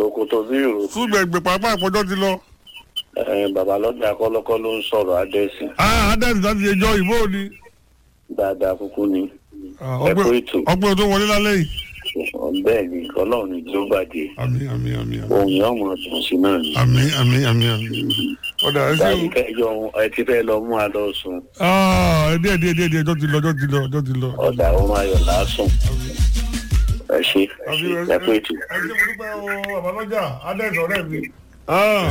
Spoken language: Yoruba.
sokoto bí ìrò súgbẹ̀gbẹ̀ pàápàá àpọ̀jọ́ ti lọ. ẹ, bàbá lọ́jà kọ́lọ́kọ́ ló ń sọ̀rọ̀ adẹ́sìn ah adẹ́sì láti ẹjọ́ ìbò ni. dáadáa kúkú ni Ah, ẹ kú ọgbẹ́ ètò ọgbẹ́ tó wọlé lálẹ́ yìí. bẹ́ẹ̀ ni ọlọ́run ní tí ó bàjẹ́ àmì àmì àmì àmì ohun yẹn ọmọ ọdún sí náà ni. àmì àmì àmì àmì. ọ̀dà ẹ ṣe báyìí o. kẹjọ ẹ ti fẹ́ lọ mú adọ́ sùn ah díẹ̀ díẹ̀ díẹ̀ díẹ̀ ọjọ́ ti lọ ọjọ́ ti lọ ọjọ́ ti lọ. ọ̀dà ọmọ ayọ̀ lásùn ẹ ṣe ẹ ṣe ẹ kú ètò. ẹ ṣe mo dúpẹ́ o àbálọ́jà adẹ́sì ọ̀rẹ́ mi. ah